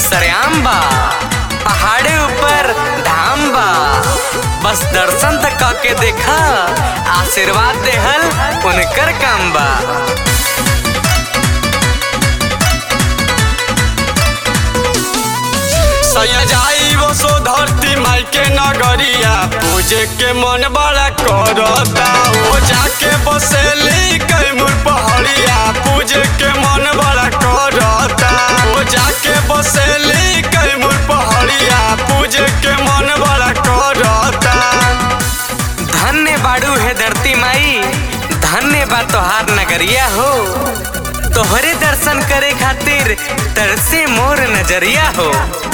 सरेआम बा पहाड़े ऊपर धाम बा बस दर्शन तक के देखा आशीर्वाद देहल उनकर काम बा सैया जाई वो सो धरती माई के नगरिया पूजे के मन बड़ा करता वो जाके बसेली कैमूर पहाड़िया पूजे के मन बड़ा करता वो जाके बसेली कैमूर पहाड़िया पूजे के मन बड़ा करता धन्य बाड़ू है धरती माई धन्य बा तोहार नगरिया हो तोहरे दर्शन करे खातिर तरसे मोर नजरिया हो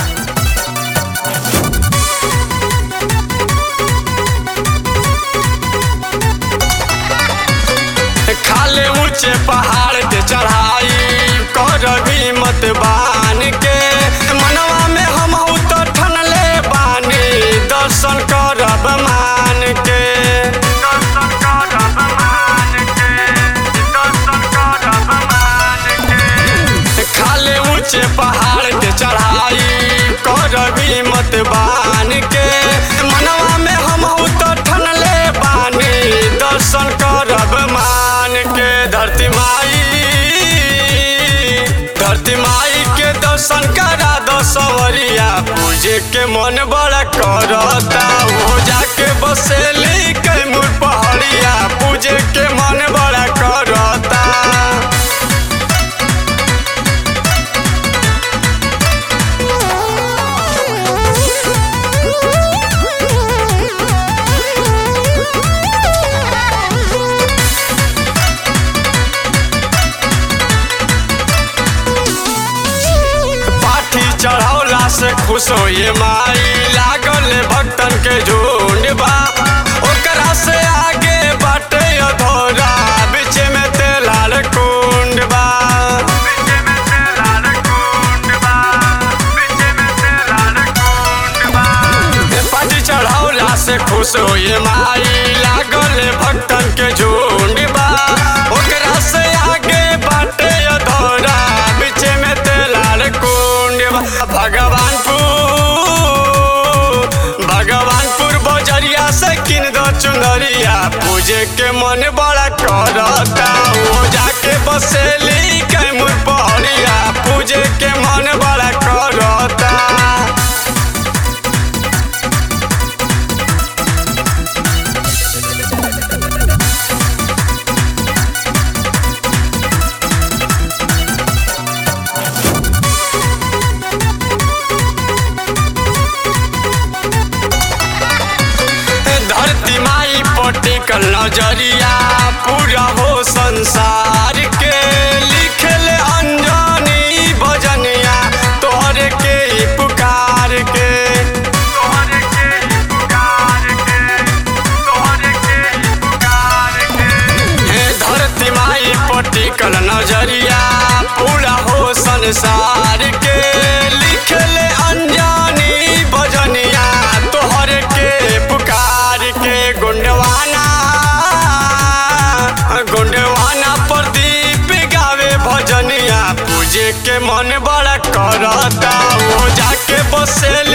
खाले ऊंचे पहाड़ के चढ़ाई कर भी मत बान के मनवा में हम तो ठनले बानी दर्शन करब मान के दर्शन करब मान के दर्शन करब मान के खाले ऊंचे पहाड़ के चढ़ाई कर भी मत बान के मनवा में हम तो ठनले बानी दर्शन करब मान के धरती माई धरती माई के दर्शन करा दो सवरिया पूजे के मन बड़ा करता वो जाके बसेली कैमूर पहाड़िया पूजे के मन बड़ा करता पाठी चढ़ौला से खुश हो ये माई लागल भक्तन के झुंड बा ओकरा से आगे बाटे अधोरा बीच में तेलाल कुंड बा पाठी चढ़ौला से खुश हो ये माई लागल भक्तन के झुंड बा ओकरा से आगे बाटे अधोरा बीच में तेलाल कुंड बा भगवानपुर भगवानपुर बजरिया से किन दो चुनरिया पूजे के मन बड़ा करता वो जाके बसेली कैमूर पहड़िया पूजे के मन बड़ा करता धरती माई पटिकल नजरिया पूरा हो संसार के लिखल अंजनी भजनिया तोहरे के ही पुकार के तोहरे के ही पुकार के तोहरे के ही पुकार के हे धरती माई पटिकल नजरिया पूरा हो संसार के लिखल अंजनी भजनिया तोहरे के पुकार के गुंडवाना गुंडवाना प्रदीप गावे भजनिया पूजे के मन बड़ा करता वो जाके बसेली